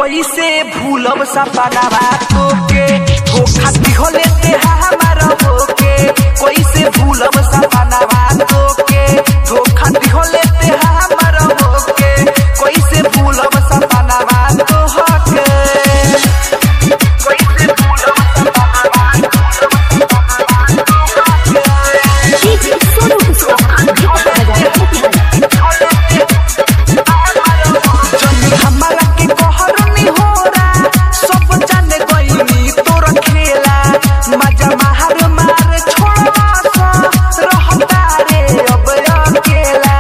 कैसे भूलब सपनावा तोके धोखा दिहले ते हमार होके कैसे भूलब सपनावा तोके धोखा दिहले ते हमार होके कैसे भूलब सपनावा तोहके कैसे भूलब सपनावा डीजे सोनू जनी हमरा के कहरनी होरा सब जाने गईनी तोर खेला मजा मार मार छोड़वा सा रहता रे अब अकेला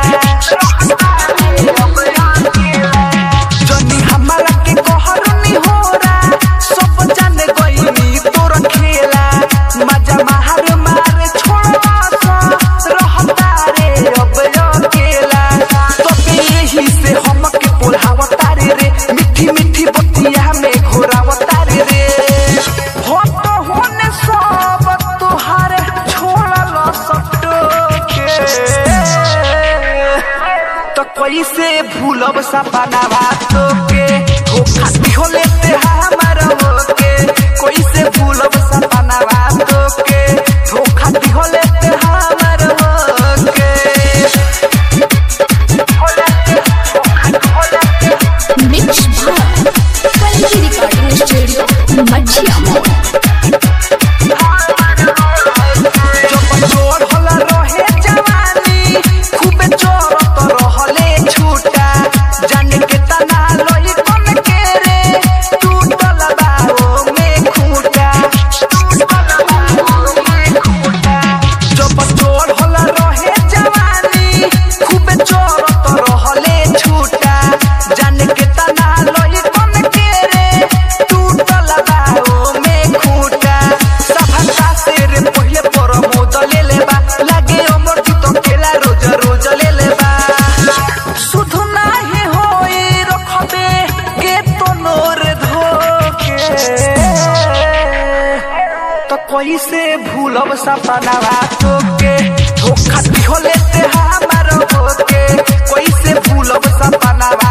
जनी हमरा के कहरनी होरा सब जाने गईनी तोर खेला मजा मार मार छोड़वा सा रहता रे अब अकेला तबे यही से हमके बोलावता रे रे मिठी मिठी बतिया में घोरावता रे रे हो तो होने सब तुहारे छोड़ल सटो के तो कैसे भूलब सपनावा तोके धोखा दिहले ते हमार होके कैसे भूलब सपनावा तोके धोखा दिहले ते हमार होके मिक्स भाग क्वालिटी रिकॉर्डिंग स्टूडियो मझिया मोड़ जब जोर होला रहे जवानी खूबे जोरत रहले छूटा जाने के तना लई कन के रे टूटल बाओ में खूटा जब जोर होला रहे जवानी खूबे जोरत रहले छूटा जाने के तना लई कन के रे टूटल बाओ में खूटा सफलता से रे पहिले पर मोद ले लेबा लागे अमर जुत केला रोज रोज ले लेबा सुध नाही होई रखबे के तो नोर धोके तो कैसे भूलब सपनावा तोके धोखा दिहले ते हमार होके कैसे भूलब सपनावा